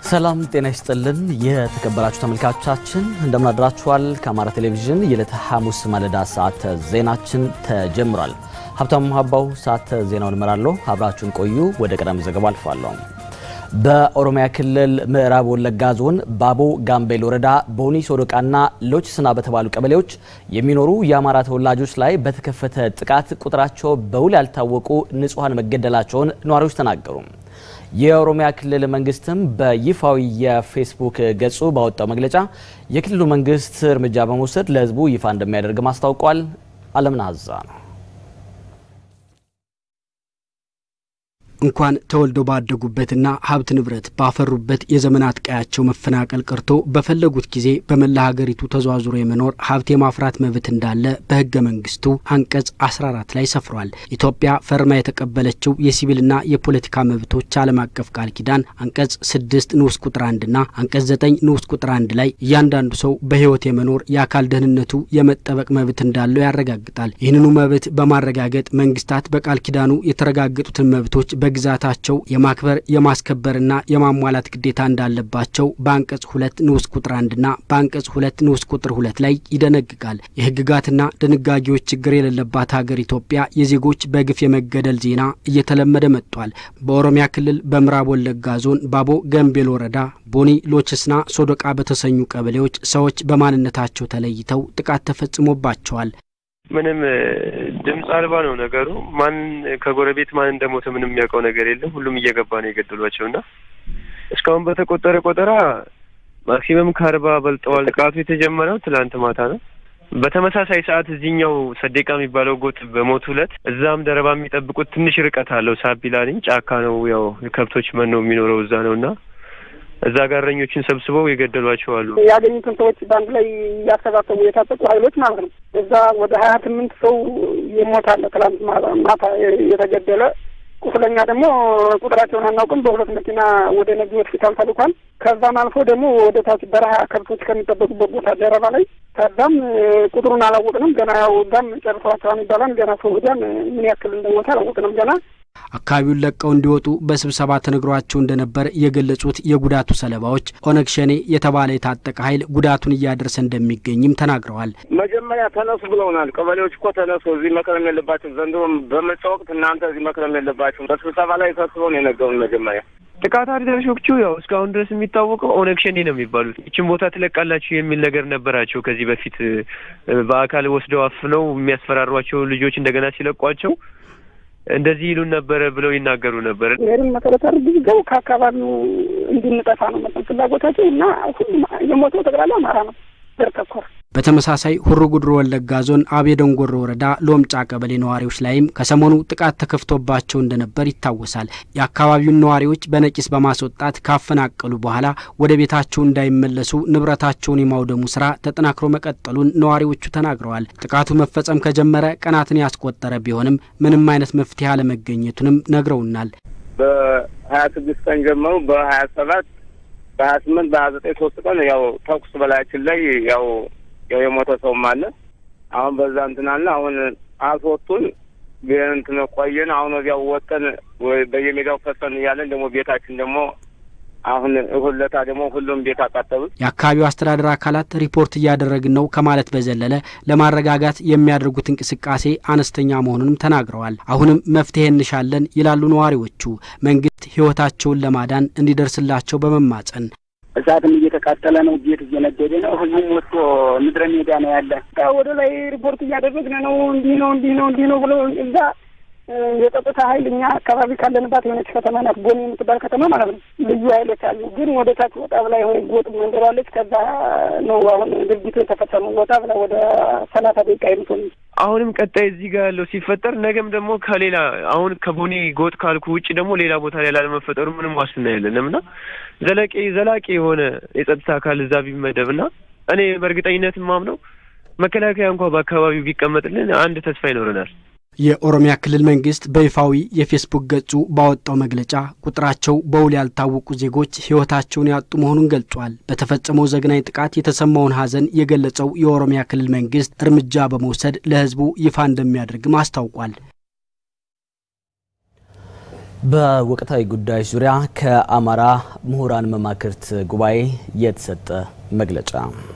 ሰላም ጤና ይስጥልን። የተከበራችሁ ተመልካቾቻችን እንደምን አድራችኋል? ከአማራ ቴሌቪዥን የዕለተ ሐሙስ ማለዳ ሰዓተ ዜናችን ተጀምሯል። ሀብታሙ ሀባው ሰዓተ ዜናውን እመራለሁ። አብራችሁን ቆዩ። ወደ ቀዳሚ ዘገባ አልፋለሁ። በኦሮሚያ ክልል ምዕራብ ወለጋ ዞን ባቦ ጋምቤል ወረዳ ቦኒ ሶዶቃና ሎችስና በተባሉ ቀበሌዎች የሚኖሩ የአማራ ተወላጆች ላይ በተከፈተ ጥቃት ቁጥራቸው በውል ያልታወቁ ንጹሐን መገደላቸውን ነዋሪዎች ተናገሩ። የኦሮሚያ ክልል መንግስትም በይፋዊ የፌስቡክ ገጹ ባወጣው መግለጫ የክልሉ መንግስት እርምጃ በመውሰድ ለሕዝቡ ይፋ እንደሚያደርግም አስታውቋል። አለምናዛ ነው። እንኳን ተወልደው ባደጉበትና ሀብት ንብረት ባፈሩበት የዘመናት ቀያቸው መፈናቀል ቀርቶ በፈለጉት ጊዜ በመላ ሀገሪቱ ተዘዋዝሮ የመኖር ሀብት የማፍራት መብት እንዳለ በህገ መንግስቱ አንቀጽ 14 ላይ ሰፍሯል። ኢትዮጵያ ፈርማ የተቀበለችው የሲቪልና የፖለቲካ መብቶች ዓለም አቀፍ ቃል ኪዳን አንቀጽ 6 ንዑስ ቁጥር 1ና አንቀጽ 9 ንዑስ ቁጥር 1 ላይ እያንዳንዱ ሰው በህይወት የመኖር የአካል ደህንነቱ የመጠበቅ መብት እንዳለው ያረጋግጣል። ይህንኑ መብት በማረጋገጥ መንግስታት በቃል ኪዳኑ የተረጋገጡትን መብቶች በግዛታቸው የማክበር የማስከበርና የማሟላት ግዴታ እንዳለባቸው በአንቀጽ ሁለት ንዑስ ቁጥር አንድና በአንቀጽ ሁለት ንዑስ ቁጥር ሁለት ላይ ይደነግጋል። የህግጋትና ድንጋጌዎች ችግር የሌለባት ሀገር ኢትዮጵያ የዜጎች በግፍ የመገደል ዜና እየተለመደ መጥቷል። በኦሮሚያ ክልል በምዕራብ ወለጋ ዞን ባቦ ገምቤል ወረዳ ቦኒ ሎችስና ሶዶቃ በተሰኙ ቀበሌዎች ሰዎች በማንነታቸው ተለይተው ጥቃት ተፈጽሞባቸዋል። ምንም ድምፅ አልባ ነው ነገሩ። ማን ከጎረቤት ማን እንደሞተ ምንም የሚያውቀው ነገር የለም። ሁሉም እየገባ ነው የገደሏቸው እና እስካሁን በተቆጠረ ቆጠራ ማክሲመም ከአርባ በልጠዋል። ጥቃቱ የተጀመረው ትላንት ማታ ነው። በተመሳሳይ ሰዓት እዚህኛው ሰዴቃ የሚባለው ጎጥ በሞቱ ዕለት እዛም ደረባ የሚጠብቁት ትንሽ ርቀት አለው። ሳቢላኒ ጫካ ነው። ያው የከብቶች መኖ የሚኖረው እዛ ነው እና እዛ ጋር እረኞችን ሰብስበው የገደሏቸው አሉ። ያገኙትን ሰዎች በአንድ ላይ እያሰባሰቡ የታጠቁ ኃይሎች ማለት ነው። እዛ ወደ ሀያ ስምንት ሰው ይሞታል። ትላንት ማታ የተገደለ ቁስለኛ ደግሞ ቁጥራቸውን አናውቅም። በሁለት መኪና ወደ ነጊ ሆስፒታል ተልኳል። ከዛም አልፎ ደግሞ ወደ ታች በረሃ ከብቶች ከሚጠበቁበት ቦታ ደረባ ላይ ከዛም ቁጥሩን አላወቅንም ገና። ያው እዛም ጨርሰዋቸዋል ይባላል። ገና ሰው ሂዳን ምን ያክል እንደሞተ አላወቅንም ገና አካባቢውን ለቀው እንዲወጡ በስብሰባ ተነግሯቸው እንደነበር የገለጹት የጉዳቱ ሰለባዎች ኦነግ ሸኔ የተባለ የታጠቀ ኃይል ጉዳቱን እያደረሰ እንደሚገኝም ተናግረዋል። መጀመሪያ ተነሱ ብለውናል። ቀበሌዎች እኮ ተነሱ፣ እዚህ መክረም የለባቸው ዘንድሮ በምርጫ ወቅት እናንተ እዚህ መክረም የለባቸው በስብሰባ ላይ ሰብስበውን የነገሩን መጀመሪያ ጥቃት አድራሾቹ ያው እስካሁን ድረስ የሚታወቀው ኦነግ ሸኔ ነው የሚባሉት። ይችን ቦታ ትለቃላችሁ የሚል ነገር ነበራቸው ከዚህ በፊት በአካል ወስደው አፍነው የሚያስፈራሯቸው ልጆች እንደገና ሲለቋቸው እንደዚህ ይሉን ነበረ ብለው ይናገሩ ነበር። ይህን መሰረት አድርገው ከአካባቢው እንድንጠፋ ነው መጠን ፍላጎታቸው እና ሁሉም የሞተው ጠቅላላ አማራ ነው ዘር ተኮር በተመሳሳይ ሁሩ ጉድሮ ወለጋ ዞን አቤ ደንጎሮ ወረዳ ሎምጫ ቀበሌ ነዋሪዎች ላይም ከሰሞኑ ጥቃት ተከፍቶባቸው እንደነበር ይታወሳል። የአካባቢውን ነዋሪዎች በነቂስ በማስወጣት ካፈናቀሉ በኋላ ወደ ቤታቸው እንዳይመለሱ ንብረታቸውን የማውደሙ ስራ ተጠናክሮ መቀጠሉን ነዋሪዎቹ ተናግረዋል። ጥቃቱ መፈጸም ከጀመረ ቀናትን ያስቆጠረ ቢሆንም ምንም አይነት መፍትሄ አለመገኘቱንም ነግረውናል። በሀያ ስድስት ቀን ጀመሩ በሀያ ሰባት በሀያ ስምንት በሀያ ዘጠኝ ሶስት ቀን ያው ተኩስ በላያችን ላይ ያው ያው የሞተ ሰውም አለ። አሁን በዛ እንትን አለ። አሁን አስወጡን እንትን ቆየን። አሁን ወዲያው ወጠን በየሜዳው ፈሰን እያለን ደግሞ ቤታችን ደግሞ አሁን ሁለታ ደግሞ ሁሉም ቤት አቃጠሉት። የአካባቢው አስተዳደር አካላት ሪፖርት እያደረግን ነው ከማለት በዘለለ ለማረጋጋት የሚያደርጉት እንቅስቃሴ አነስተኛ መሆኑንም ተናግረዋል። አሁንም መፍትሄ እንሻለን ይላሉ ነዋሪዎቹ። መንግስት ሕይወታቸውን ለማዳን እንዲደርስላቸው በመማጸን እሳትም እየተቃጠለ ነው። ቤት እየነደደ ነው። ህዝቡም ወጥቶ ምድረ ሜዳ ነው ያለ። ወደ ላይ ሪፖርት እያደረግን ነው። እንዲህ ነው እንዲህ ነው እንዲህ ነው ብሎ እዛ የጸጥታ ኃይል እኛ አካባቢ ካለንባት የሆነች ከተማ ናት፣ ቦኒ የምትባል ከተማ ማለት ነው። ልዩ ኃይሎች አሉ። ግን ወደ ታች ወጣ ብላ የሆነ ጎጥ መንደሯለች። ከዛ ነው አሁን ድርጊቱ የተፈጸመው። ወጣ ብላ ወደ ሰላሳ ደቂቃ የምትሆን አሁንም ቀጣይ እዚህ ጋር ያለው ሲፈጠር ነገም ደግሞ ከሌላ አሁን ከቦኒ ጎጥ ካልኩ ውጭ ደግሞ ሌላ ቦታ ላይ ላለመፈጠሩ ምንም ዋስትና የለንም እና ዘላቂ ዘላቂ የሆነ የጸጥታ አካል እዛ ቢመደብና እኔ በእርግጠኝነት ማምነው መከላከያ እንኳ በአካባቢው ቢቀመጥልን አንድ ተስፋ ይኖረናል። የኦሮሚያ ክልል መንግስት በይፋዊ የፌስቡክ ገጹ ባወጣው መግለጫ ቁጥራቸው በውል ያልታወቁ ዜጎች ሕይወታቸውን ያጡ መሆኑን ገልጿል። በተፈጸመው ዘግናኝ ጥቃት የተሰማውን ሐዘን የገለጸው የኦሮሚያ ክልል መንግስት እርምጃ በመውሰድ ለሕዝቡ ይፋ እንደሚያደርግም አስታውቋል። በወቅታዊ ጉዳዮች ዙሪያ ከአማራ ምሁራን መማክርት ጉባኤ የተሰጠ መግለጫ።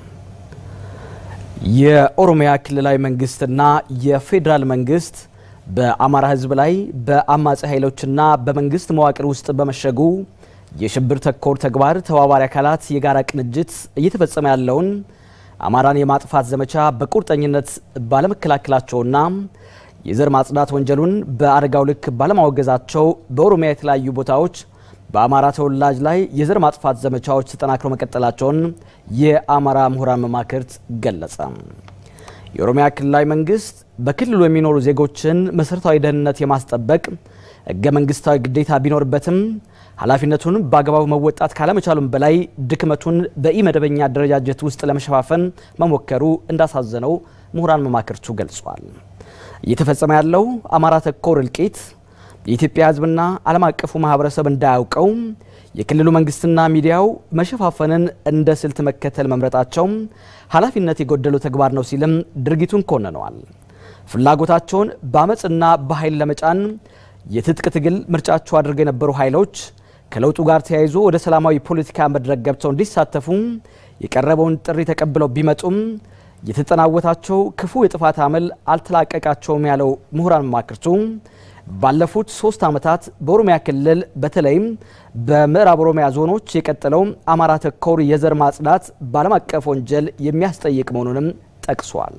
የኦሮሚያ ክልላዊ መንግስትና የፌዴራል መንግስት በአማራ ሕዝብ ላይ በአማጺ ኃይሎችና በመንግስት መዋቅር ውስጥ በመሸጉ የሽብር ተኮር ተግባር ተባባሪ አካላት የጋራ ቅንጅት እየተፈጸመ ያለውን አማራን የማጥፋት ዘመቻ በቁርጠኝነት ባለመከላከላቸውና የዘር ማጽዳት ወንጀሉን በአደጋው ልክ ባለማወገዛቸው በኦሮሚያ የተለያዩ ቦታዎች በአማራ ተወላጅ ላይ የዘር ማጥፋት ዘመቻዎች ተጠናክረው መቀጠላቸውን የአማራ ምሁራን መማክርት ገለጸ። የኦሮሚያ ክልላዊ መንግስት በክልሉ የሚኖሩ ዜጎችን መሰረታዊ ደህንነት የማስጠበቅ ህገ መንግስታዊ ግዴታ ቢኖርበትም ኃላፊነቱን በአግባቡ መወጣት ካለመቻሉም በላይ ድክመቱን በኢመደበኛ አደረጃጀት ውስጥ ለመሸፋፈን መሞከሩ እንዳሳዘነው ምሁራን መማክርቱ ገልጿል። እየተፈጸመ ያለው አማራ ተኮር እልቂት የኢትዮጵያ ህዝብና ዓለም አቀፉ ማህበረሰብ እንዳያውቀው የክልሉ መንግስትና ሚዲያው መሸፋፈንን እንደ ስልት መከተል መምረጣቸው ኃላፊነት የጎደለው ተግባር ነው ሲልም ድርጊቱን ኮንነዋል። ፍላጎታቸውን በአመፅና በኃይል ለመጫን የትጥቅ ትግል ምርጫቸው አድርገው የነበሩ ኃይሎች ከለውጡ ጋር ተያይዞ ወደ ሰላማዊ ፖለቲካ መድረክ ገብተው እንዲሳተፉ የቀረበውን ጥሪ ተቀብለው ቢመጡም የተጠናወታቸው ክፉ የጥፋት አመል አልተላቀቃቸውም ያለው ምሁራን መማክርቱ ባለፉት ሶስት ዓመታት በኦሮሚያ ክልል በተለይም በምዕራብ ኦሮሚያ ዞኖች የቀጠለው አማራ ተኮር የዘር ማጽዳት በዓለም አቀፍ ወንጀል የሚያስጠይቅ መሆኑንም ጠቅሷል።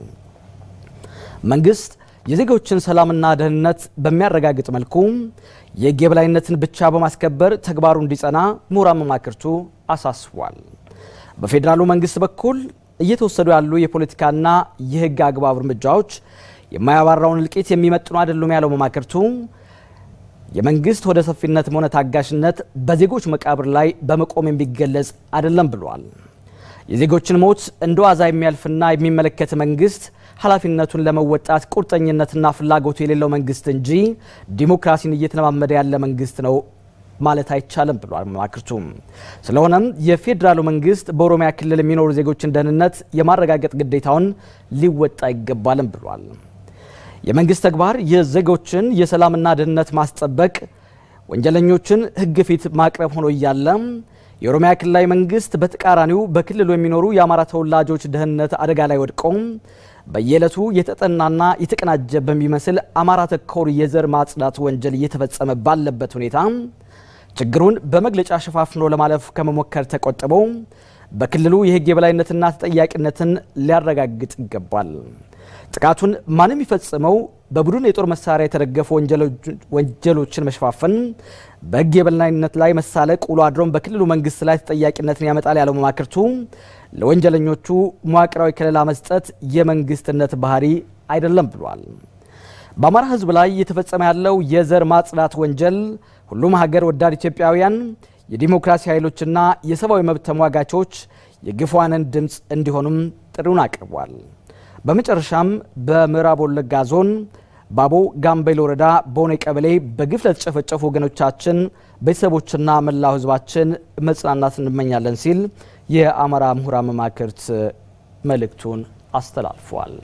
መንግስት የዜጎችን ሰላምና ደህንነት በሚያረጋግጥ መልኩ የሕግ የበላይነትን ብቻ በማስከበር ተግባሩ እንዲጸና ምሁራን መማክርቱ አሳስቧል። በፌዴራሉ መንግስት በኩል እየተወሰዱ ያሉ የፖለቲካና የሕግ አግባብ እርምጃዎች የማያባራውን እልቂት የሚመጥኑ አይደሉም ያለው መማክርቱ የመንግስት ወደ ሰፊነትም ሆነ ታጋሽነት በዜጎች መቃብር ላይ በመቆም የሚገለጽ አይደለም ብሏል። የዜጎችን ሞት እንደ ዋዛ የሚያልፍና የሚመለከት መንግስት ኃላፊነቱን ለመወጣት ቁርጠኝነትና ፍላጎቱ የሌለው መንግስት እንጂ ዲሞክራሲን እየተለማመደ ያለ መንግስት ነው ማለት አይቻልም ብሏል መማክርቱ። ስለሆነም የፌዴራሉ መንግስት በኦሮሚያ ክልል የሚኖሩ ዜጎችን ደህንነት የማረጋገጥ ግዴታውን ሊወጣ ይገባልም ብሏል። የመንግስት ተግባር የዜጎችን የሰላምና ደህንነት ማስጠበቅ፣ ወንጀለኞችን ህግ ፊት ማቅረብ ሆኖ እያለ የኦሮሚያ ክልላዊ መንግስት በተቃራኒው በክልሉ የሚኖሩ የአማራ ተወላጆች ደህንነት አደጋ ላይ ወድቀው በየዕለቱ የተጠናና የተቀናጀ በሚመስል አማራ ተኮር የዘር ማጽዳት ወንጀል እየተፈጸመ ባለበት ሁኔታ ችግሩን በመግለጫ ሸፋፍኖ ለማለፍ ከመሞከር ተቆጥበው በክልሉ የህግ የበላይነትና ተጠያቂነትን ሊያረጋግጥ ይገባል። ጥቃቱን ማንም የሚፈጽመው በቡድን የጦር መሳሪያ የተደገፉ ወንጀሎችን መሸፋፈን በህግ የበላይነት ላይ መሳለቅ ውሎ አድሮም በክልሉ መንግስት ላይ ተጠያቂነትን ያመጣል ያለው መማክርቱ ለወንጀለኞቹ መዋቅራዊ ከለላ መስጠት የመንግስትነት ባህሪ አይደለም ብሏል። በአማራ ህዝብ ላይ እየተፈጸመ ያለው የዘር ማጽዳት ወንጀል ሁሉም ሀገር ወዳድ ኢትዮጵያውያን የዲሞክራሲ ኃይሎችና የሰብአዊ መብት ተሟጋቾች የግፏንን ድምፅ እንዲሆኑም ጥሪውን አቅርቧል። በመጨረሻም በምዕራብ ወለጋ ዞን ባቦ ጋምቤል ወረዳ ቦኔ ቀበሌ በግፍ ለተጨፈጨፉ ወገኖቻችን ቤተሰቦችና መላው ህዝባችን መጽናናት እንመኛለን ሲል የአማራ ምሁራን መማክርት መልእክቱን አስተላልፏል።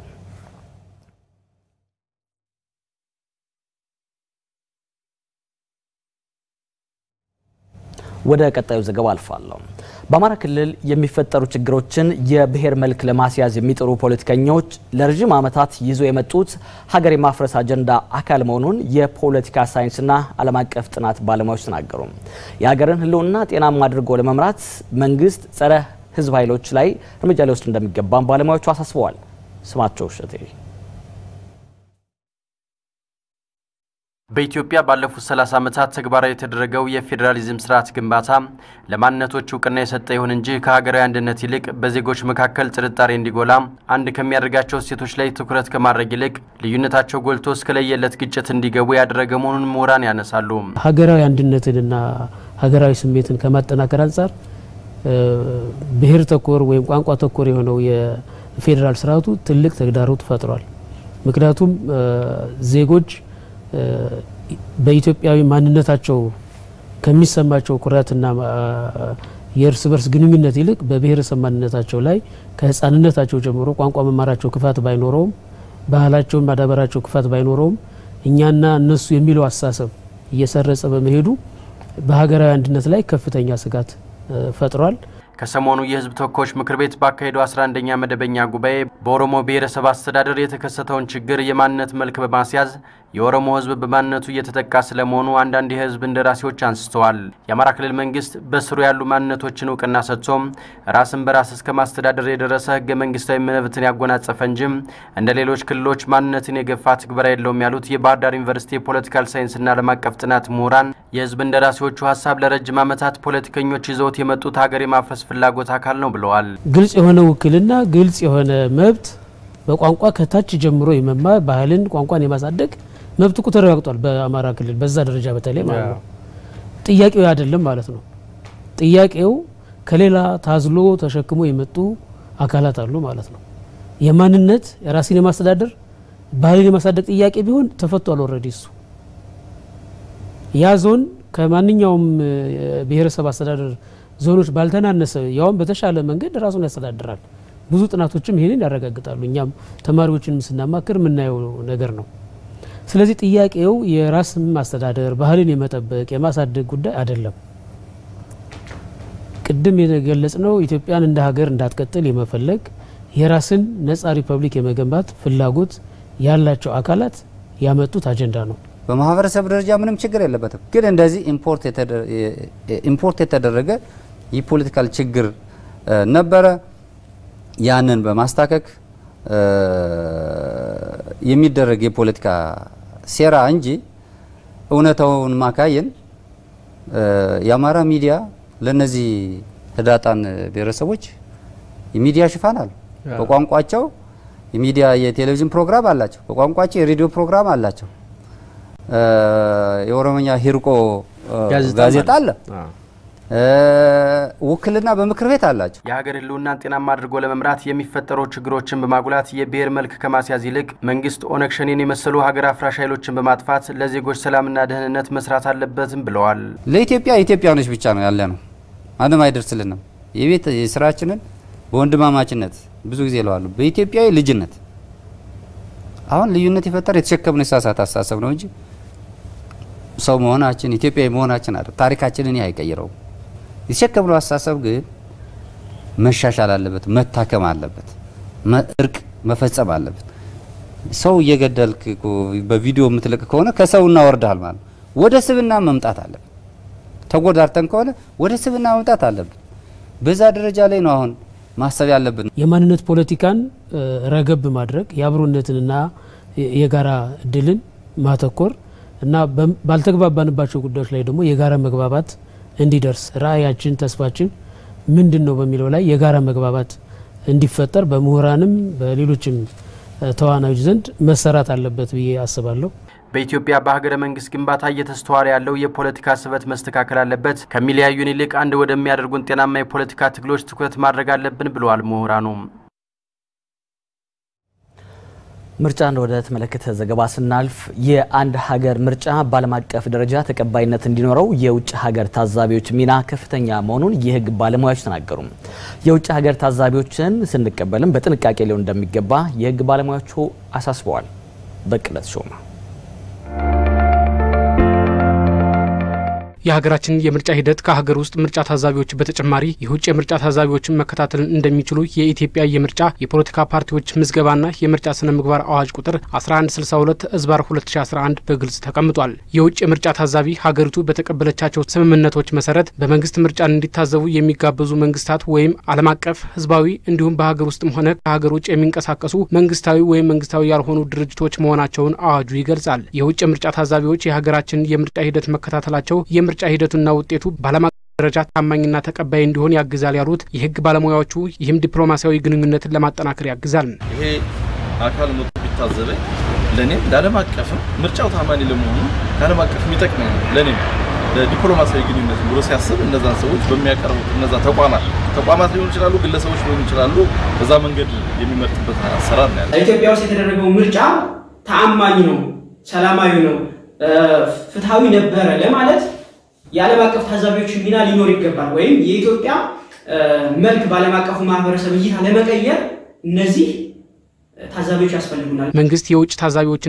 ወደ ቀጣዩ ዘገባ አልፋለሁ። በአማራ ክልል የሚፈጠሩ ችግሮችን የብሔር መልክ ለማስያዝ የሚጥሩ ፖለቲከኞች ለረዥም ዓመታት ይዞ የመጡት ሀገር የማፍረስ አጀንዳ አካል መሆኑን የፖለቲካ ሳይንስና ዓለም አቀፍ ጥናት ባለሙያዎች ተናገሩ። የሀገርን ህልውና ጤናማ አድርጎ ለመምራት መንግስት ጸረ ህዝብ ኃይሎች ላይ እርምጃ ሊወስድ እንደሚገባም ባለሙያዎቹ አሳስበዋል። ስማቸው እሸቴ በኢትዮጵያ ባለፉት 30 ዓመታት ተግባራዊ የተደረገው የፌዴራሊዝም ስርዓት ግንባታ ለማንነቶች እውቅና የሰጠ ይሁን እንጂ ከሀገራዊ አንድነት ይልቅ በዜጎች መካከል ጥርጣሬ እንዲጎላ አንድ ከሚያደርጋቸው እሴቶች ላይ ትኩረት ከማድረግ ይልቅ ልዩነታቸው ጎልቶ እስከ ለየለት ግጭት እንዲገቡ ያደረገ መሆኑን ምሁራን ያነሳሉ። ሀገራዊ አንድነትንና ሀገራዊ ስሜትን ከማጠናከር አንጻር ብሔር ተኮር ወይም ቋንቋ ተኮር የሆነው የፌዴራል ስርዓቱ ትልቅ ተግዳሮት ፈጥሯል። ምክንያቱም ዜጎች በኢትዮጵያዊ ማንነታቸው ከሚሰማቸው ኩራትና የእርስ በርስ ግንኙነት ይልቅ በብሔረሰብ ማንነታቸው ላይ ከሕፃንነታቸው ጀምሮ ቋንቋ መማራቸው ክፋት ባይኖረውም ባህላቸውን ማዳበራቸው ክፋት ባይኖረውም እኛና እነሱ የሚለው አስተሳሰብ እየሰረጸ በመሄዱ በሀገራዊ አንድነት ላይ ከፍተኛ ስጋት ፈጥሯል። ከሰሞኑ የህዝብ ተወካዮች ምክር ቤት ባካሄደው 11ኛ መደበኛ ጉባኤ በኦሮሞ ብሔረሰብ አስተዳደር የተከሰተውን ችግር የማንነት መልክ በማስያዝ የኦሮሞ ህዝብ በማንነቱ እየተጠቃ ስለመሆኑ አንዳንድ የህዝብ እንደራሴዎች አንስተዋል። የአማራ ክልል መንግስት በስሩ ያሉ ማንነቶችን እውቅና ሰጥቶም ራስን በራስ እስከ ማስተዳደር የደረሰ ህገ መንግስታዊ መብትን ያጎናጸፈ እንጂም እንደ ሌሎች ክልሎች ማንነትን የገፋ ትግበራ የለውም ያሉት የባህር ዳር ዩኒቨርሲቲ የፖለቲካል ሳይንስና ዓለም አቀፍ ጥናት ምሁራን የህዝብ እንደራሴዎቹ ሀሳብ ለረጅም ዓመታት ፖለቲከኞች ይዘውት የመጡት ሀገር የማፍረስ ፍላጎት አካል ነው ብለዋል። ግልጽ የሆነ ውክልና፣ ግልጽ የሆነ መብት በቋንቋ ከታች ጀምሮ የመማር ባህልን፣ ቋንቋን የማሳደግ መብት እኮ ተረጋግጧል። በአማራ ክልል በዛ ደረጃ በተለይ ማለት ነው። ጥያቄው አይደለም ማለት ነው። ጥያቄው ከሌላ ታዝሎ ተሸክሞ የመጡ አካላት አሉ ማለት ነው። የማንነት የራስን የማስተዳደር ባህልን የማሳደግ ጥያቄ ቢሆን ተፈቷል። ኦልሬዲ እሱ ያ ዞን ከማንኛውም ብሔረሰብ አስተዳደር ዞኖች ባልተናነሰ ያውም በተሻለ መንገድ ራሱን ያስተዳድራል። ብዙ ጥናቶችም ይህንን ያረጋግጣሉ። እኛም ተማሪዎችን ስናማክር የምናየው ነገር ነው። ስለዚህ ጥያቄው የራስ ማስተዳደር ባህልን የመጠበቅ የማሳደግ ጉዳይ አይደለም። ቅድም የገለጽ ነው ኢትዮጵያን እንደ ሀገር እንዳትቀጥል የመፈለግ የራስን ነጻ ሪፐብሊክ የመገንባት ፍላጎት ያላቸው አካላት ያመጡት አጀንዳ ነው። በማህበረሰብ ደረጃ ምንም ችግር የለበትም። ግን እንደዚህ ኢምፖርት የተደረገ የፖለቲካል ችግር ነበረ። ያንን በማስታከክ የሚደረግ የፖለቲካ ሴራ እንጂ እውነታውን ማካየን የአማራ ሚዲያ ለነዚህ ህዳጣን ብሔረሰቦች የሚዲያ ሽፋን አሉ። በቋንቋቸው የሚዲያ የቴሌቪዥን ፕሮግራም አላቸው። በቋንቋቸው የሬዲዮ ፕሮግራም አላቸው። የኦሮምኛ ሂርቆ ጋዜጣ አለ። ውክልና በምክር ቤት አላቸው። የሀገር ህልውናን ጤናማ አድርጎ ለመምራት የሚፈጠሩ ችግሮችን በማጉላት የብሔር መልክ ከማስያዝ ይልቅ መንግስት ኦነግ ሸኔን የመሰሉ ሀገር አፍራሽ ኃይሎችን በማጥፋት ለዜጎች ሰላምና ደህንነት መስራት አለበትም ብለዋል። ለኢትዮጵያ ኢትዮጵያኖች ብቻ ነው ያለ ነው። ማንም አይደርስልንም። የቤት ስራችንን በወንድማማችነት ብዙ ጊዜ ይለዋሉ፣ በኢትዮጵያዊ ልጅነት አሁን ልዩነት የፈጠረ የተሸከምነው የሳሳት አስተሳሰብ ነው እንጂ ሰው መሆናችን ኢትዮጵያዊ መሆናችን አይደል። ታሪካችንን ይህ አይቀይረውም። የተሸከምነው አስተሳሰብ ግን መሻሻል አለበት፣ መታከም አለበት፣ እርቅ መፈጸም አለበት። ሰው እየገደልክ በቪዲዮ የምትለቅ ከሆነ ከሰው እናወርዳል ማለት ወደ ስብና መምጣት አለብን። ተጎዳርተን ከሆነ ወደ ስብና መምጣት አለብን። በዛ ደረጃ ላይ ነው አሁን ማሰብ ያለብን። የማንነት ፖለቲካን ረገብ ማድረግ የአብሮነትንና የጋራ እድልን ማተኮር እና ባልተግባባንባቸው ጉዳዮች ላይ ደግሞ የጋራ መግባባት እንዲደርስ ራዕያችን፣ ተስፋችን ምንድን ነው በሚለው ላይ የጋራ መግባባት እንዲፈጠር በምሁራንም በሌሎችም ተዋናዮች ዘንድ መሰራት አለበት ብዬ አስባለሁ። በኢትዮጵያ በሀገረ መንግስት ግንባታ እየተስተዋለ ያለው የፖለቲካ ስበት መስተካከል አለበት፣ ከሚለያዩን ይልቅ አንድ ወደሚያደርጉን ጤናማ የፖለቲካ ትግሎች ትኩረት ማድረግ አለብን ብለዋል ምሁራኑ። ምርጫን ወደ ተመለከተ ዘገባ ስናልፍ የአንድ ሀገር ምርጫ በዓለም አቀፍ ደረጃ ተቀባይነት እንዲኖረው የውጭ ሀገር ታዛቢዎች ሚና ከፍተኛ መሆኑን የሕግ ባለሙያዎች ተናገሩ። የውጭ ሀገር ታዛቢዎችን ስንቀበልም በጥንቃቄ ሊሆን እንደሚገባ የሕግ ባለሙያዎቹ አሳስበዋል። በቅለት ሾማ የሀገራችን የምርጫ ሂደት ከሀገር ውስጥ ምርጫ ታዛቢዎች በተጨማሪ የውጭ የምርጫ ታዛቢዎችን መከታተል እንደሚችሉ የኢትዮጵያ የምርጫ የፖለቲካ ፓርቲዎች ምዝገባና የምርጫ ስነ ምግባር አዋጅ ቁጥር 1162 እዝባር 2011 በግልጽ ተቀምጧል። የውጭ የምርጫ ታዛቢ ሀገሪቱ በተቀበለቻቸው ስምምነቶች መሰረት በመንግስት ምርጫን እንዲታዘቡ የሚጋበዙ መንግስታት ወይም ዓለም አቀፍ ህዝባዊ እንዲሁም በሀገር ውስጥም ሆነ ከሀገር ውጭ የሚንቀሳቀሱ መንግስታዊ ወይም መንግስታዊ ያልሆኑ ድርጅቶች መሆናቸውን አዋጁ ይገልጻል። የውጭ የምርጫ ታዛቢዎች የሀገራችን የምርጫ ሂደት መከታተላቸው ምርጫ ሂደቱና ውጤቱ በዓለም አቀፍ ደረጃ ታማኝና ተቀባይ እንዲሆን ያግዛል ያሉት የህግ ባለሙያዎቹ ይህም ዲፕሎማሲያዊ ግንኙነትን ለማጠናከር ያግዛል። ይሄ አካል መጥቶ ቢታዘበኝ ለእኔም ለዓለም አቀፍም ምርጫው ታማኝ ለመሆኑ ለዓለም አቀፍ የሚጠቅመኝ ነው። ለእኔም ለዲፕሎማሲያዊ ግንኙነት ብሎ ሲያስብ እነዛን ሰዎች በሚያቀርቡት እነዛ ተቋማት ተቋማት ሊሆኑ ይችላሉ፣ ግለሰቦች ሊሆኑ ይችላሉ። በዛ መንገድ የሚመርጥበት አሰራር ነው ያለ። ኢትዮጵያ ውስጥ የተደረገው ምርጫ ተአማኝ ነው፣ ሰላማዊ ነው፣ ፍትሐዊ ነበረ ለማለት የዓለም አቀፍ ታዛቢዎች ሚና ሊኖር ይገባል። ወይም የኢትዮጵያ መልክ በዓለም አቀፉ ማህበረሰብ እይታ ለመቀየር እነዚህ ታዛቢዎች ያስፈልጉናል። መንግስት የውጭ ታዛቢዎችን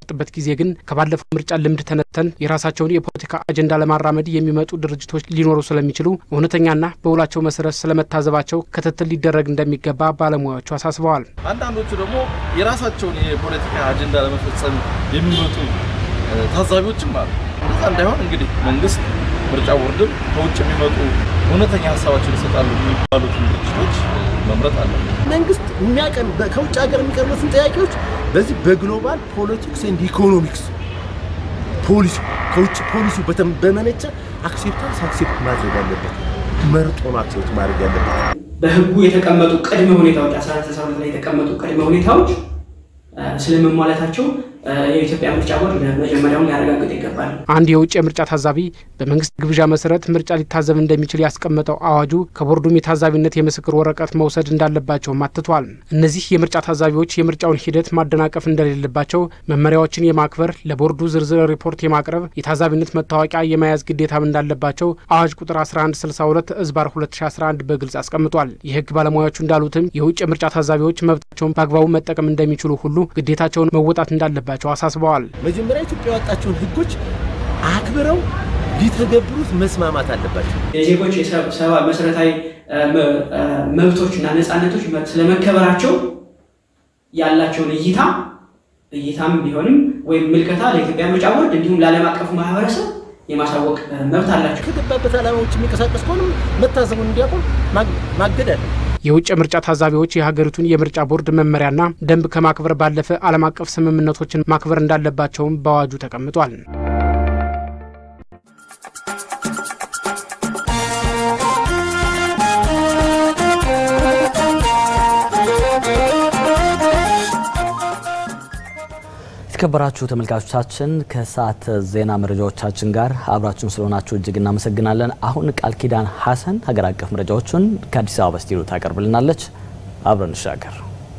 ጥበት ጊዜ ግን ከባለፈው ምርጫ ልምድ ተነተን የራሳቸውን የፖለቲካ አጀንዳ ለማራመድ የሚመጡ ድርጅቶች ሊኖሩ ስለሚችሉ እውነተኛና በውላቸው መሰረት ስለመታዘባቸው ክትትል ሊደረግ እንደሚገባ ባለሙያዎቹ አሳስበዋል። አንዳንዶቹ ደግሞ የራሳቸውን የፖለቲካ አጀንዳ ለመፈጸም የሚመጡ ታዛቢዎችም አሉ። እንደዛ እንዳይሆን እንግዲህ መንግስት ምርጫ ቦርድም ከውጭ የሚመጡ እውነተኛ ሀሳባቸውን ይሰጣሉ የሚባሉትን ድርጅቶች መምረጥ አለ። መንግስት የሚያቀርብ ከውጭ ሀገር የሚቀርቡትን ጥያቄዎች በዚህ በግሎባል ፖለቲክስ ኤንድ ኢኮኖሚክስ ፖሊሲ ከውጭ ፖሊሲ በመነጨ አክሴፕታንስ አክሴፕት ማድረግ አለበት። መርጦ ነው አክሴፕት ማድረግ ያለበት። በህጉ የተቀመጡ ቅድመ ሁኔታዎች አስራ አራት ሰዓት ላይ የተቀመጡ ቅድመ ሁኔታዎች ስለመሟላታቸው የኢትዮጵያ ምርጫ ቦርድ መጀመሪያውን ሊያረጋግጥ ይገባል። አንድ የውጭ የምርጫ ታዛቢ በመንግስት ግብዣ መሰረት ምርጫ ሊታዘብ እንደሚችል ያስቀመጠው አዋጁ ከቦርዱም የታዛቢነት የምስክር ወረቀት መውሰድ እንዳለባቸውም አትቷል። እነዚህ የምርጫ ታዛቢዎች የምርጫውን ሂደት ማደናቀፍ እንደሌለባቸው፣ መመሪያዎችን የማክበር ለቦርዱ ዝርዝር ሪፖርት የማቅረብ የታዛቢነት መታወቂያ የመያዝ ግዴታም እንዳለባቸው አዋጅ ቁጥር 1162 እዝባር 2011 በግልጽ አስቀምጧል። የህግ ባለሙያዎቹ እንዳሉትም የውጭ የምርጫ ታዛቢዎች መብታቸውን በአግባቡ መጠቀም እንደሚችሉ ሁሉ ግዴታቸውን መወጣት እንዳለባቸው እንደሚገባቸው አሳስበዋል። መጀመሪያ ኢትዮጵያ ያወጣቸውን ህጎች አክብረው ሊተገብሩት መስማማት አለባቸው። የዜጎች ሰብአዊ መሰረታዊ መብቶችና ነጻነቶች ስለመከበራቸው ያላቸውን እይታ እይታም ቢሆንም ወይም ምልከታ ለኢትዮጵያ ምርጫ ቦርድ እንዲሁም ለዓለም አቀፉ ማህበረሰብ የማሳወቅ መብት አላቸው። ከገባበት ዓላማዎች የሚንቀሳቀስ ከሆነ መታዘቡን እንዲያቆም ማገድ አለ። የውጭ ምርጫ ታዛቢዎች የሀገሪቱን የምርጫ ቦርድ መመሪያና ደንብ ከማክበር ባለፈ ዓለም አቀፍ ስምምነቶችን ማክበር እንዳለባቸውም በአዋጁ ተቀምጧል። የተከበራችሁ ተመልካቾቻችን ከሰዓት ዜና መረጃዎቻችን ጋር አብራችሁን ስለሆናችሁ እጅግ እናመሰግናለን። አሁን ቃል ኪዳን ሀሰን ሀገር አቀፍ መረጃዎችን ከአዲስ አበባ ስቱዲዮ ታቀርብልናለች። አብረን እንሻገር።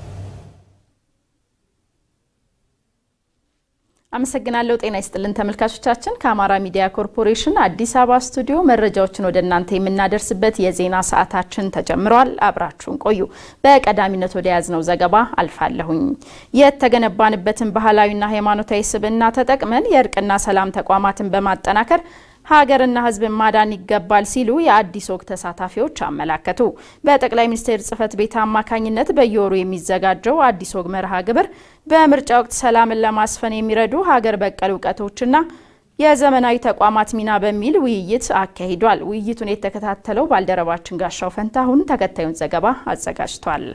አመሰግናለሁ። ጤና ይስጥልን ተመልካቾቻችን። ከአማራ ሚዲያ ኮርፖሬሽን አዲስ አበባ ስቱዲዮ መረጃዎችን ወደ እናንተ የምናደርስበት የዜና ሰዓታችን ተጀምሯል። አብራችሁን ቆዩ። በቀዳሚነት ወደ ያዝነው ዘገባ አልፋለሁኝ። የተገነባንበትን ባህላዊና ሃይማኖታዊ ስብዕና ተጠቅመን የእርቅና ሰላም ተቋማትን በማጠናከር ሀገርና ሕዝብን ማዳን ይገባል ሲሉ የአዲስ ወግ ተሳታፊዎች አመላከቱ። በጠቅላይ ሚኒስትር ጽህፈት ቤት አማካኝነት በየወሩ የሚዘጋጀው አዲስ ወግ መርሃ ግብር በምርጫ ወቅት ሰላምን ለማስፈን የሚረዱ ሀገር በቀል እውቀቶችና የዘመናዊ ተቋማት ሚና በሚል ውይይት አካሂዷል። ውይይቱን የተከታተለው ባልደረባችን ጋሻው ፈንታሁን ተከታዩን ዘገባ አዘጋጅቷል።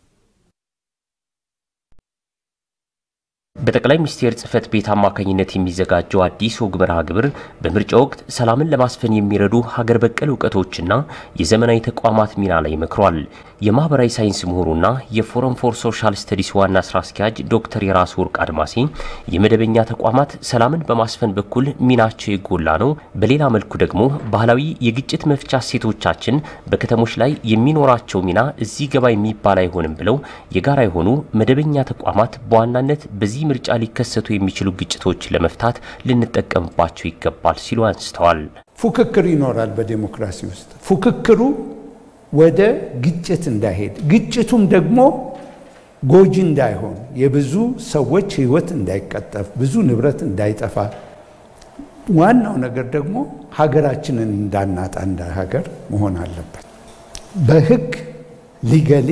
በጠቅላይ ሚኒስቴር ጽህፈት ቤት አማካኝነት የሚዘጋጀው አዲስ ወግ መርሃ ግብር በምርጫ ወቅት ሰላምን ለማስፈን የሚረዱ ሀገር በቀል እውቀቶችና የዘመናዊ ተቋማት ሚና ላይ መክሯል። የማህበራዊ ሳይንስ ምሁሩና የፎረም ፎር ሶሻል ስተዲስ ዋና ስራ አስኪያጅ ዶክተር የራስ ወርቅ አድማሴ የመደበኛ ተቋማት ሰላምን በማስፈን በኩል ሚናቸው የጎላ ነው፣ በሌላ መልኩ ደግሞ ባህላዊ የግጭት መፍቻ እሴቶቻችን በከተሞች ላይ የሚኖራቸው ሚና እዚህ ገባ የሚባል አይሆንም ብለው የጋራ የሆኑ መደበኛ ተቋማት በዋናነት በዚህ ምርጫ ሊከሰቱ የሚችሉ ግጭቶች ለመፍታት ልንጠቀምባቸው ይገባል ሲሉ አንስተዋል። ፉክክር ይኖራል በዴሞክራሲ ውስጥ ፉክክሩ ወደ ግጭት እንዳይሄድ ግጭቱም ደግሞ ጎጂ እንዳይሆን የብዙ ሰዎች ሕይወት እንዳይቀጠፍ ብዙ ንብረት እንዳይጠፋ ዋናው ነገር ደግሞ ሀገራችንን እንዳናጣ እንደ ሀገር መሆን አለበት። በሕግ ሊገሊ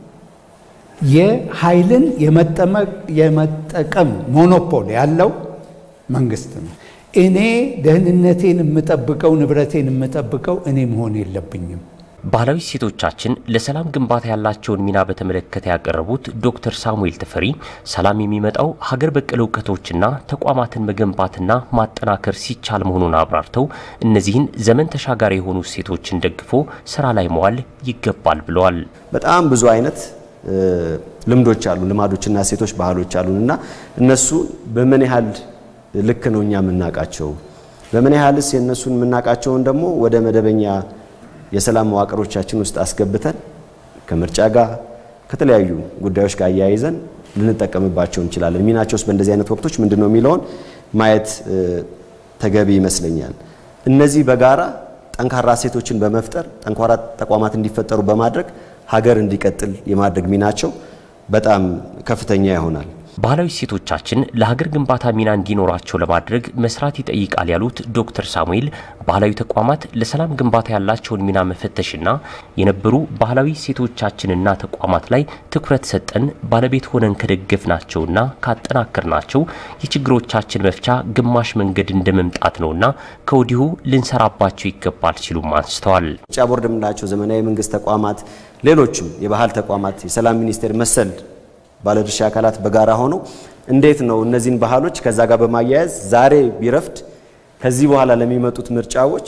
የኃይልን የመጠቀም ሞኖፖል ያለው መንግስት ነው። እኔ ደህንነቴን የምጠብቀው ንብረቴን የምጠብቀው እኔ መሆን የለብኝም። ባህላዊ እሴቶቻችን ለሰላም ግንባታ ያላቸውን ሚና በተመለከተ ያቀረቡት ዶክተር ሳሙኤል ተፈሪ ሰላም የሚመጣው ሀገር በቀል እውቀቶችና ተቋማትን መገንባትና ማጠናከር ሲቻል መሆኑን አብራርተው እነዚህን ዘመን ተሻጋሪ የሆኑ እሴቶችን ደግፎ ስራ ላይ መዋል ይገባል ብለዋል። በጣም ብዙ አይነት ልምዶች አሉ፣ ልማዶችና እሴቶች፣ ባህሎች አሉን እና እነሱ በምን ያህል ልክ ነው እኛ የምናውቃቸው፣ በምን ያህልስ የእነሱን የምናውቃቸውን ደግሞ ወደ መደበኛ የሰላም መዋቅሮቻችን ውስጥ አስገብተን ከምርጫ ጋር ከተለያዩ ጉዳዮች ጋር አያይዘን ልንጠቀምባቸው እንችላለን። ሚናቸውስ በእንደዚህ አይነት ወቅቶች ምንድን ነው የሚለውን ማየት ተገቢ ይመስለኛል። እነዚህ በጋራ ጠንካራ እሴቶችን በመፍጠር ጠንካራ ተቋማት እንዲፈጠሩ በማድረግ ሀገር እንዲቀጥል የማድረግ ሚናቸው በጣም ከፍተኛ ይሆናል። ባህላዊ እሴቶቻችን ለሀገር ግንባታ ሚና እንዲኖራቸው ለማድረግ መስራት ይጠይቃል ያሉት ዶክተር ሳሙኤል ባህላዊ ተቋማት ለሰላም ግንባታ ያላቸውን ሚና መፈተሽና የነበሩ ባህላዊ እሴቶቻችንና ተቋማት ላይ ትኩረት ሰጠን ባለቤት ሆነን ከደገፍናቸውና ካጠናከርናቸው የችግሮቻችን መፍቻ ግማሽ መንገድ እንደ መምጣት ነውና ከወዲሁ ልንሰራባቸው ይገባል ሲሉም አንስተዋል። ምርጫ ቦርድ የምንላቸው ዘመናዊ መንግስት ተቋማት፣ ሌሎችም የባህል ተቋማት፣ የሰላም ሚኒስቴር መሰል ባለድርሻ አካላት በጋራ ሆነው እንዴት ነው እነዚህን ባህሎች ከዛ ጋር በማያያዝ ዛሬ ቢረፍድ ከዚህ በኋላ ለሚመጡት ምርጫዎች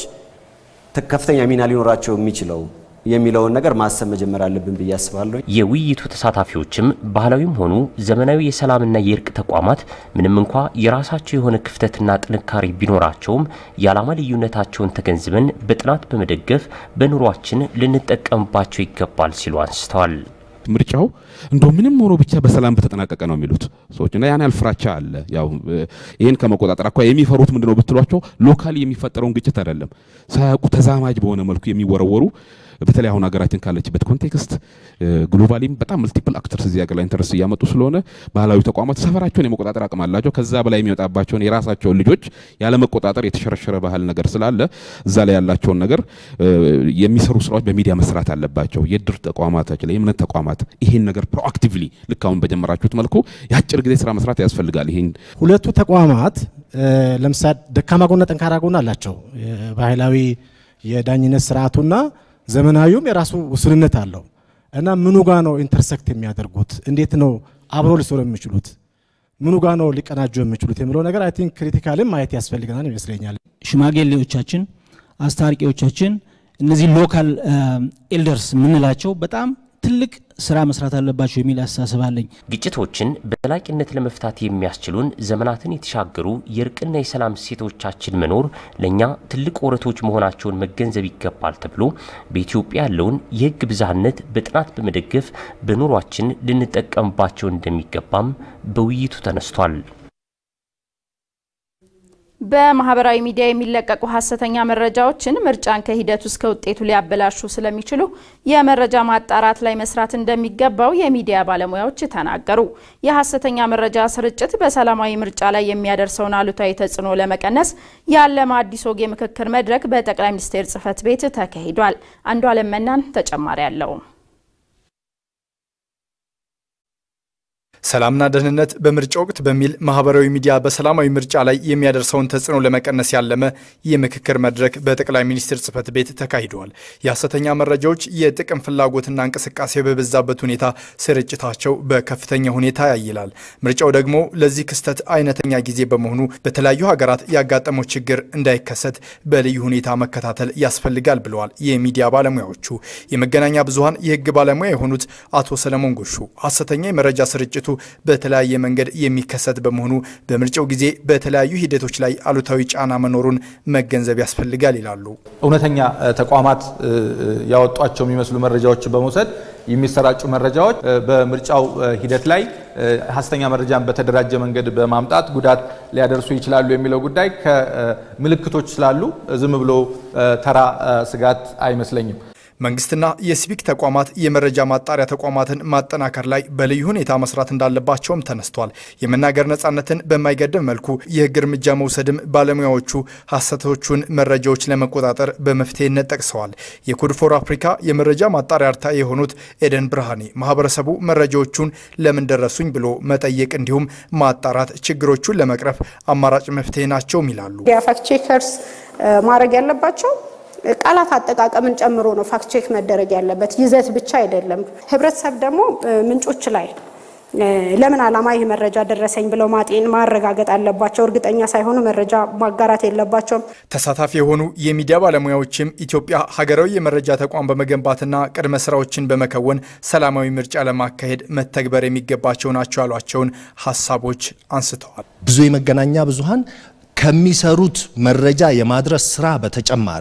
ከፍተኛ ሚና ሊኖራቸው የሚችለው የሚለውን ነገር ማሰብ መጀመር አለብን ብዬ አስባለሁ። የውይይቱ ተሳታፊዎችም ባህላዊም ሆኑ ዘመናዊ የሰላምና የእርቅ ተቋማት ምንም እንኳ የራሳቸው የሆነ ክፍተትና ጥንካሬ ቢኖራቸውም የዓላማ ልዩነታቸውን ተገንዝበን በጥናት በመደገፍ በኑሯችን ልንጠቀምባቸው ይገባል ሲሉ አንስተዋል። ምርጫው እንደው ምንም ሆኖ ብቻ በሰላም በተጠናቀቀ ነው የሚሉት ሰዎች እና ያን ያህል ፍራቻ አለ። ያው ይህን ከመቆጣጠር አኳያ የሚፈሩት ምንድነው ብትሏቸው ሎካሊ የሚፈጠረውን ግጭት አይደለም ሳያውቁ ተዛማጅ በሆነ መልኩ የሚወረወሩ በተለይ አሁን ሀገራችን ካለችበት ኮንቴክስት ግሎባሊም በጣም መልቲፕል አክተርስ እዚህ ሀገር ላይ ኢንተረስት እያመጡ ስለሆነ ባህላዊ ተቋማት ሰፈራቸውን የመቆጣጠር አቅም አላቸው። ከዛ በላይ የሚመጣባቸውን የራሳቸውን ልጆች ያለመቆጣጠር የተሸረሸረ ባህል ነገር ስላለ እዛ ላይ ያላቸውን ነገር የሚሰሩ ስራዎች በሚዲያ መስራት አለባቸው። የድር ተቋማታችን ላይ የእምነት ተቋማት ይሄን ነገር ፕሮአክቲቭሊ ልክ አሁን በጀመራችሁት መልኩ የአጭር ጊዜ ስራ መስራት ያስፈልጋል። ይሄን ሁለቱ ተቋማት ለምሳሌ ደካማ ጎና ጠንካራ ጎና አላቸው። ባህላዊ የዳኝነት ስርዓቱና ዘመናዊውም የራሱ ውስንነት አለው እና ምኑ ጋ ነው ኢንተርሰክት የሚያደርጉት? እንዴት ነው አብሮ ሊሰሩ የሚችሉት? ምኑ ጋ ነው ሊቀናጁ የሚችሉት የሚለው ነገር አይ ቲንክ ክሪቲካልም ማየት ያስፈልገናል ይመስለኛል። ሽማግሌዎቻችን፣ አስታራቂዎቻችን እነዚህ ሎካል ኤልደርስ የምንላቸው በጣም ትልቅ ስራ መስራት አለባቸው የሚል አስተሳሰብ አለኝ። ግጭቶችን በዘላቂነት ለመፍታት የሚያስችሉን ዘመናትን የተሻገሩ የእርቅና የሰላም እሴቶቻችን መኖር ለእኛ ትልቅ ወረቶች መሆናቸውን መገንዘብ ይገባል ተብሎ በኢትዮጵያ ያለውን የሕግ ብዝሃነት በጥናት በመደገፍ በኑሯችን ልንጠቀምባቸው እንደሚገባም በውይይቱ ተነስቷል። በማህበራዊ ሚዲያ የሚለቀቁ ሀሰተኛ መረጃዎችን ምርጫን ከሂደቱ እስከ ውጤቱ ሊያበላሹ ስለሚችሉ የመረጃ ማጣራት ላይ መስራት እንደሚገባው የሚዲያ ባለሙያዎች ተናገሩ። የሀሰተኛ መረጃ ስርጭት በሰላማዊ ምርጫ ላይ የሚያደርሰውን አሉታዊ ተጽዕኖ ለመቀነስ ያለመ አዲስ ወግ የምክክር መድረክ በጠቅላይ ሚኒስቴር ጽህፈት ቤት ተካሂዷል። አንዱ አለም መናን ተጨማሪ አለው። ሰላምና ደህንነት በምርጫ ወቅት በሚል ማህበራዊ ሚዲያ በሰላማዊ ምርጫ ላይ የሚያደርሰውን ተጽዕኖ ለመቀነስ ያለመ የምክክር መድረክ በጠቅላይ ሚኒስትር ጽህፈት ቤት ተካሂደዋል። የሐሰተኛ መረጃዎች የጥቅም ፍላጎትና እንቅስቃሴ በበዛበት ሁኔታ ስርጭታቸው በከፍተኛ ሁኔታ ያይላል። ምርጫው ደግሞ ለዚህ ክስተት አይነተኛ ጊዜ በመሆኑ በተለያዩ ሀገራት ያጋጠመው ችግር እንዳይከሰት በልዩ ሁኔታ መከታተል ያስፈልጋል ብለዋል የሚዲያ ባለሙያዎቹ። የመገናኛ ብዙኃን የህግ ባለሙያ የሆኑት አቶ ሰለሞን ጎሹ ሐሰተኛ የመረጃ ስርጭቱ በተለያየ መንገድ የሚከሰት በመሆኑ በምርጫው ጊዜ በተለያዩ ሂደቶች ላይ አሉታዊ ጫና መኖሩን መገንዘብ ያስፈልጋል ይላሉ። እውነተኛ ተቋማት ያወጧቸው የሚመስሉ መረጃዎችን በመውሰድ የሚሰራጩ መረጃዎች በምርጫው ሂደት ላይ ሐሰተኛ መረጃን በተደራጀ መንገድ በማምጣት ጉዳት ሊያደርሱ ይችላሉ የሚለው ጉዳይ ከምልክቶች ስላሉ ዝም ብሎ ተራ ስጋት አይመስለኝም። መንግስትና የሲቪክ ተቋማት የመረጃ ማጣሪያ ተቋማትን ማጠናከር ላይ በልዩ ሁኔታ መስራት እንዳለባቸውም ተነስቷል። የመናገር ነጻነትን በማይገድብ መልኩ የህግ እርምጃ መውሰድም ባለሙያዎቹ ሐሰቶቹን መረጃዎች ለመቆጣጠር በመፍትሄነት ጠቅሰዋል። የኮድ ፎር አፍሪካ የመረጃ ማጣሪያ አርታ የሆኑት ኤደን ብርሃኔ ማህበረሰቡ መረጃዎቹን ለምን ደረሱኝ ብሎ መጠየቅ እንዲሁም ማጣራት ችግሮቹን ለመቅረፍ አማራጭ መፍትሄ ናቸውም ይላሉ። የፋክት ቼከርስ ማድረግ ያለባቸው ቃላት አጠቃቀምን ጨምሮ ነው ፋክት ቼክ መደረግ ያለበት፣ ይዘት ብቻ አይደለም። ህብረተሰብ ደግሞ ምንጮች ላይ ለምን ዓላማ ይህ መረጃ ደረሰኝ ብለው ማጤን ማረጋገጥ አለባቸው። እርግጠኛ ሳይሆኑ መረጃ ማጋራት የለባቸውም። ተሳታፊ የሆኑ የሚዲያ ባለሙያዎችም ኢትዮጵያ ሀገራዊ የመረጃ ተቋም በመገንባትና ቅድመ ስራዎችን በመከወን ሰላማዊ ምርጫ ለማካሄድ መተግበር የሚገባቸው ናቸው ያሏቸውን ሀሳቦች አንስተዋል። ብዙ የመገናኛ ብዙሃን ከሚሰሩት መረጃ የማድረስ ስራ በተጨማሪ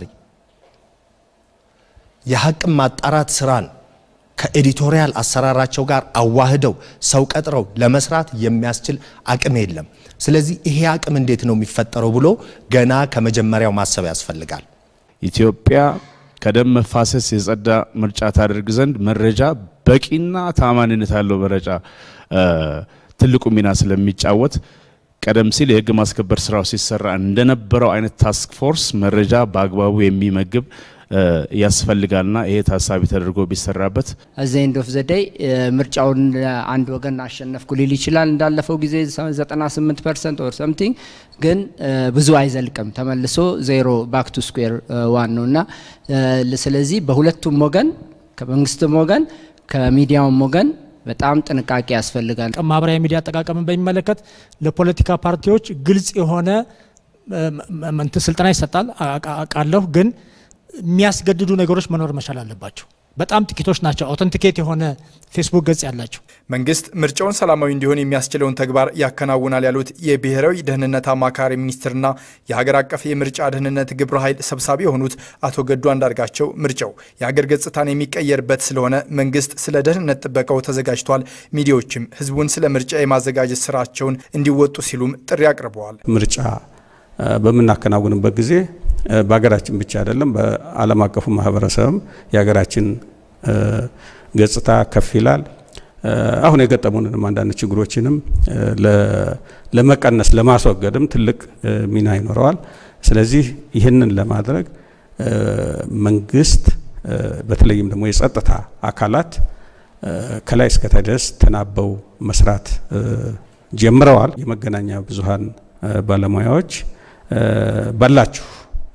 የሀቅን ማጣራት ስራን ከኤዲቶሪያል አሰራራቸው ጋር አዋህደው ሰው ቀጥረው ለመስራት የሚያስችል አቅም የለም። ስለዚህ ይሄ አቅም እንዴት ነው የሚፈጠረው ብሎ ገና ከመጀመሪያው ማሰብ ያስፈልጋል። ኢትዮጵያ ከደም መፋሰስ የጸዳ ምርጫ ታደርግ ዘንድ መረጃ በቂና ታማኝነት ያለው መረጃ ትልቁ ሚና ስለሚጫወት ቀደም ሲል የህግ ማስከበር ስራው ሲሰራ እንደነበረው አይነት ታስክ ፎርስ መረጃ በአግባቡ የሚመግብ ያስፈልጋልና ይሄ ታሳቢ ተደርጎ ቢሰራበት እዚ ኤንድ ኦፍ ዘደይ ምርጫውን አንድ ወገን አሸነፍኩ ሊል ይችላል። እንዳለፈው ጊዜ 98 ፐርሰንት ኦር ሰምቲንግ ግን ብዙ አይዘልቅም። ተመልሶ ዜሮ ባክ ቱ ስኩዌር ዋን ነው እና ስለዚህ በሁለቱም ወገን ከመንግስትም ወገን ከሚዲያውም ወገን በጣም ጥንቃቄ ያስፈልጋል። ማህበራዊ ሚዲያ አጠቃቀምን በሚመለከት ለፖለቲካ ፓርቲዎች ግልጽ የሆነ ስልጠና ይሰጣል አውቃለሁ ግን የሚያስገድዱ ነገሮች መኖር መቻል አለባቸው። በጣም ጥቂቶች ናቸው አውተንቲኬት የሆነ ፌስቡክ ገጽ ያላቸው። መንግስት ምርጫውን ሰላማዊ እንዲሆን የሚያስችለውን ተግባር ያከናውናል ያሉት የብሔራዊ ደህንነት አማካሪ ሚኒስትርና የሀገር አቀፍ የምርጫ ደህንነት ግብረ ኃይል ሰብሳቢ የሆኑት አቶ ገዱ አንዳርጋቸው ምርጫው የሀገር ገጽታን የሚቀየርበት ስለሆነ መንግስት ስለ ደህንነት ጥበቃው ተዘጋጅቷል፣ ሚዲያዎችም ህዝቡን ስለ ምርጫ የማዘጋጀት ስራቸውን እንዲወጡ ሲሉም ጥሪ አቅርበዋል። ምርጫ በምናከናውንበት ጊዜ በሀገራችን ብቻ አይደለም፣ በዓለም አቀፉ ማህበረሰብም የሀገራችን ገጽታ ከፍ ይላል። አሁን የገጠሙንንም አንዳንድ ችግሮችንም ለመቀነስ ለማስወገድም ትልቅ ሚና ይኖረዋል። ስለዚህ ይህንን ለማድረግ መንግስት በተለይም ደግሞ የጸጥታ አካላት ከላይ እስከታች ድረስ ተናበው መስራት ጀምረዋል። የመገናኛ ብዙሃን ባለሙያዎች ባላችሁ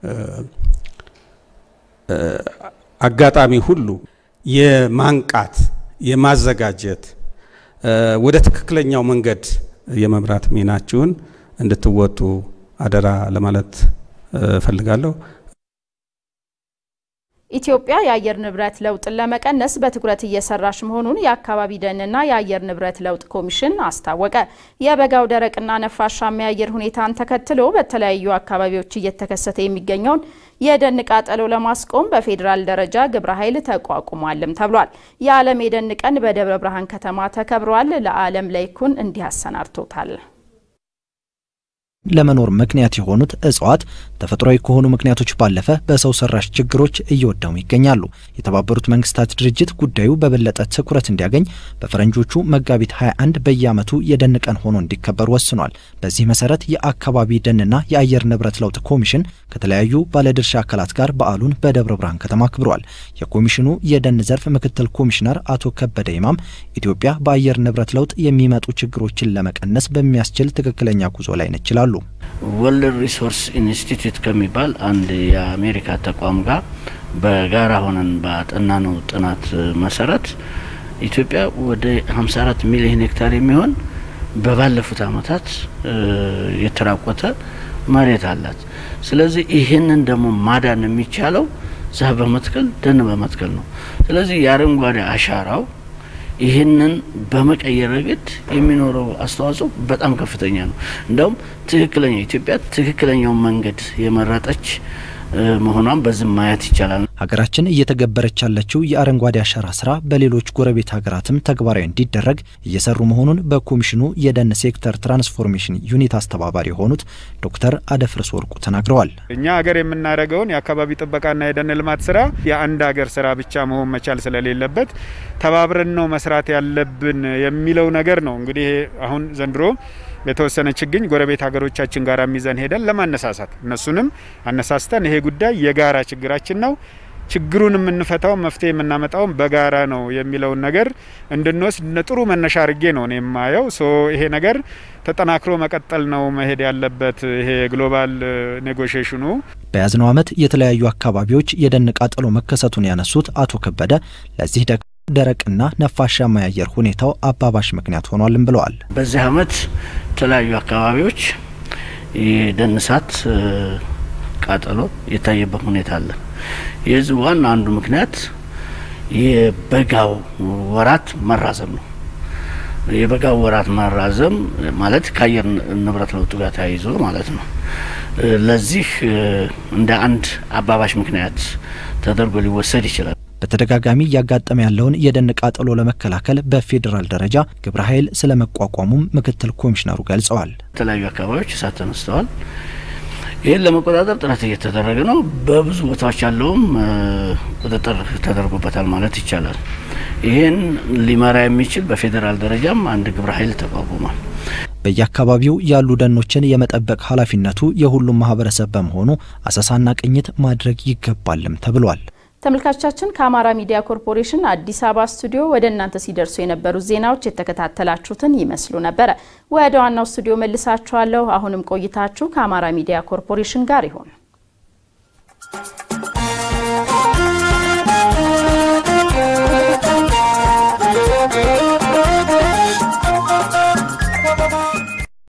አጋጣሚ ሁሉ የማንቃት የማዘጋጀት ወደ ትክክለኛው መንገድ የመምራት ሚናችሁን እንድትወጡ አደራ ለማለት እፈልጋለሁ። ኢትዮጵያ የአየር ንብረት ለውጥን ለመቀነስ በትኩረት እየሰራች መሆኑን የአካባቢ ደንና የአየር ንብረት ለውጥ ኮሚሽን አስታወቀ። የበጋው ደረቅና ነፋሻማ የአየር ሁኔታን ተከትሎ በተለያዩ አካባቢዎች እየተከሰተ የሚገኘውን የደን ቃጠሎ ለማስቆም በፌዴራል ደረጃ ግብረ ኃይል ተቋቁሟልም ተብሏል። የዓለም የደን ቀን በደብረ ብርሃን ከተማ ተከብሯል። ለዓለም ላይኩን እንዲህ አሰናድቶታል። ለመኖር ምክንያት የሆኑት እጽዋት ተፈጥሯዊ ከሆኑ ምክንያቶች ባለፈ በሰው ሰራሽ ችግሮች እየወደሙ ይገኛሉ። የተባበሩት መንግስታት ድርጅት ጉዳዩ በበለጠ ትኩረት እንዲያገኝ በፈረንጆቹ መጋቢት 21 በየዓመቱ የደን ቀን ሆኖ እንዲከበር ወስኗል። በዚህ መሰረት የአካባቢ ደንና የአየር ንብረት ለውጥ ኮሚሽን ከተለያዩ ባለድርሻ አካላት ጋር በዓሉን በደብረ ብርሃን ከተማ አክብሯል። የኮሚሽኑ የደን ዘርፍ ምክትል ኮሚሽነር አቶ ከበደ ይማም ኢትዮጵያ በአየር ንብረት ለውጥ የሚመጡ ችግሮችን ለመቀነስ በሚያስችል ትክክለኛ ጉዞ ላይ ነች ይላሉ። ወርልድ ሪሶርስ ኢንስቲትዩት ከሚባል አንድ የአሜሪካ ተቋም ጋር በጋራ ሆነን ባጠናነው ጥናት መሰረት ኢትዮጵያ ወደ 54 ሚሊዮን ሄክታር የሚሆን በባለፉት አመታት የተራቆተ መሬት አላት። ስለዚህ ይህንን ደግሞ ማዳን የሚቻለው ዛፍ በመትከል ደን በመትከል ነው። ስለዚህ የአረንጓዴ አሻራው ይህንን በመቀየር ረገድ የሚኖረው አስተዋጽኦ በጣም ከፍተኛ ነው። እንደውም ትክክለኛ ኢትዮጵያ ትክክለኛውን መንገድ የመረጠች መሆኗን በዚህ ማየት ይቻላል። ሀገራችን እየተገበረች ያለችው የአረንጓዴ አሻራ ስራ በሌሎች ጎረቤት ሀገራትም ተግባራዊ እንዲደረግ እየሰሩ መሆኑን በኮሚሽኑ የደን ሴክተር ትራንስፎርሜሽን ዩኒት አስተባባሪ የሆኑት ዶክተር አደፍርስ ወርቁ ተናግረዋል። እኛ ሀገር የምናደርገውን የአካባቢ ጥበቃና የደን ልማት ስራ የአንድ ሀገር ስራ ብቻ መሆን መቻል ስለሌለበት ተባብረን ነው መስራት ያለብን የሚለው ነገር ነው። እንግዲህ አሁን ዘንድሮ የተወሰነ ችግኝ ጎረቤት ሀገሮቻችን ጋር ሚዘን ሄደን ለማነሳሳት እነሱንም አነሳስተን ይሄ ጉዳይ የጋራ ችግራችን ነው ችግሩን የምንፈታው መፍትሄ የምናመጣውም በጋራ ነው የሚለውን ነገር እንድንወስድ ጥሩ መነሻ አድርጌ ነው እኔ የማየው። ሶ ይሄ ነገር ተጠናክሮ መቀጠል ነው መሄድ ያለበት። ይሄ ግሎባል ኔጎሽሽኑ በያዝነው ዓመት የተለያዩ አካባቢዎች የደን ቃጠሎ መከሰቱን ያነሱት አቶ ከበደ ለዚህ ደግሞ ደረቅና ነፋሻማ የአየር ሁኔታው አባባሽ ምክንያት ሆኗልም ብለዋል። በዚህ ዓመት የተለያዩ አካባቢዎች የደን እሳት ቃጠሎ የታየበት ሁኔታ አለ። የዚህ ዋና አንዱ ምክንያት የበጋው ወራት መራዘም ነው። የበጋው ወራት መራዘም ማለት ከአየር ንብረት ለውጡ ጋር ተያይዞ ማለት ነው። ለዚህ እንደ አንድ አባባሽ ምክንያት ተደርጎ ሊወሰድ ይችላል። በተደጋጋሚ እያጋጠመ ያለውን የደን ቃጠሎ ለመከላከል በፌዴራል ደረጃ ግብረ ኃይል ስለ መቋቋሙም ምክትል ኮሚሽነሩ ገልጸዋል። የተለያዩ አካባቢዎች እሳት ተነስተዋል። ይህን ለመቆጣጠር ጥረት እየተደረገ ነው። በብዙ ቦታዎች ያለውም ቁጥጥር ተደርጎበታል ማለት ይቻላል። ይህን ሊመራ የሚችል በፌዴራል ደረጃም አንድ ግብረ ኃይል ተቋቁሟል። በየአካባቢው ያሉ ደኖችን የመጠበቅ ኃላፊነቱ የሁሉም ማህበረሰብ በመሆኑ አሰሳና ቅኝት ማድረግ ይገባልም ተብሏል። ተመልካቾቻችን ከአማራ ሚዲያ ኮርፖሬሽን አዲስ አበባ ስቱዲዮ ወደ እናንተ ሲደርሱ የነበሩት ዜናዎች የተከታተላችሁትን ይመስሉ ነበረ። ወደ ዋናው ስቱዲዮ መልሳችኋለሁ። አሁንም ቆይታችሁ ከአማራ ሚዲያ ኮርፖሬሽን ጋር ይሁን።